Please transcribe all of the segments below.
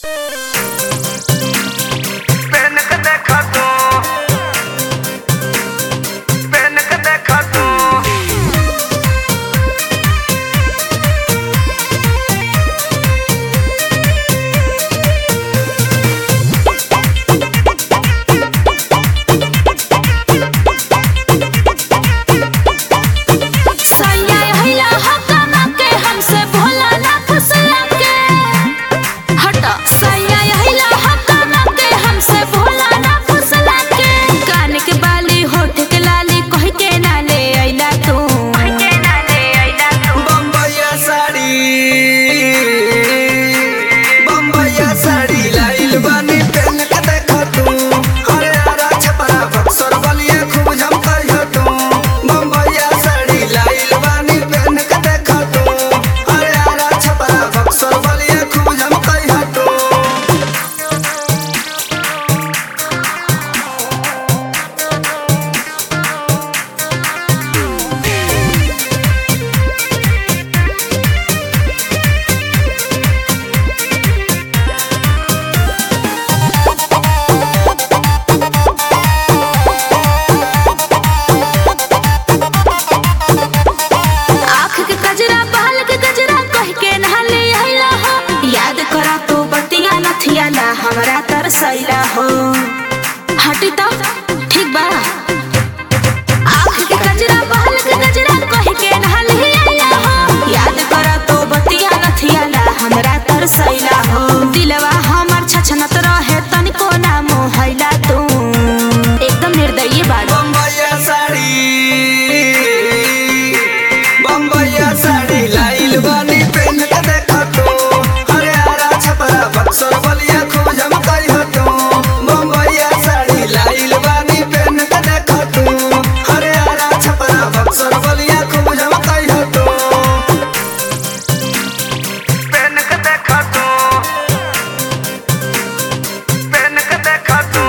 PAN के देखा तू पेन के देखा तू सैया हिला हकमा के हमसे भोला ना फुसला के हट सैया हिला हकमा के हमसे भोला ना फुसला के कान के बाली होठ के लाली कह के ना ले आइला तू के ना ले आइला तू बम्बैया साड़ी बम्बैया साड़ी लाइल बानी पेन के देखा तू अरे आरा छपरा बक्सर बलिया खूब झमकई हो तू बम्बैया साड़ी लाइल बानी पेन के देखा तू अरे आरा छपरा बक्सर बलिया खूब झमकई हो तू आँख के गजरा बाल के गजरा कह के नहले आइला हो याद करा तू बतिया नथिया ला हमरा तरसैला हो हटी तो ठीक बा आँख के गजरा बाल के गजरा कह के नहले आइला हो याद करा तू बतिया नथिया ला हमरा तरसैला हो दिलवा हमर छछनत रहे तनिको ना मोहैला तू एकदम निर्दयी बाड़ो बम्बैया साड़ी बम्बैया साड़ी लाइल बानी पेन के देखा तू अरे आरा छपरा बक्सर बलिया खूब झमकई हो तू बम्बैया साड़ी लाइल बानी पेन के देखा तू अरे आरा छपरा बक्सर बलिया खूब झमकई हो तू पेन के देखा तू पेन के देखा तू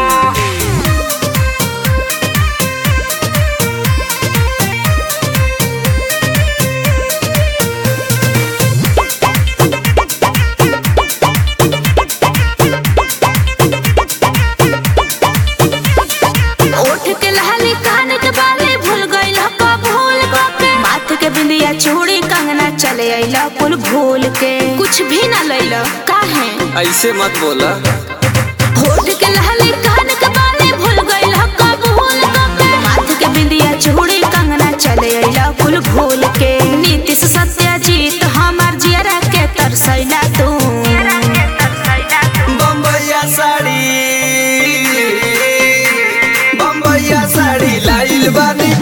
ओठ के लहली कान के बाली भूल गइल का भूल के माथ के बिंदिया चूड़ी कंगना चले आइला कुल भूल के कुछ भी ना लइला काहे ऐसे मत बोला होठ के लहली कान के बाली भूल गइल का भूल के माथ के बिंदिया चूड़ी कंगना चले आइला कुल भूल के नीतीश सत्यजीत हमार जियरा के तरसैला तू बम्बैया साड़ी बम्बैया साड़ी लाइल बानी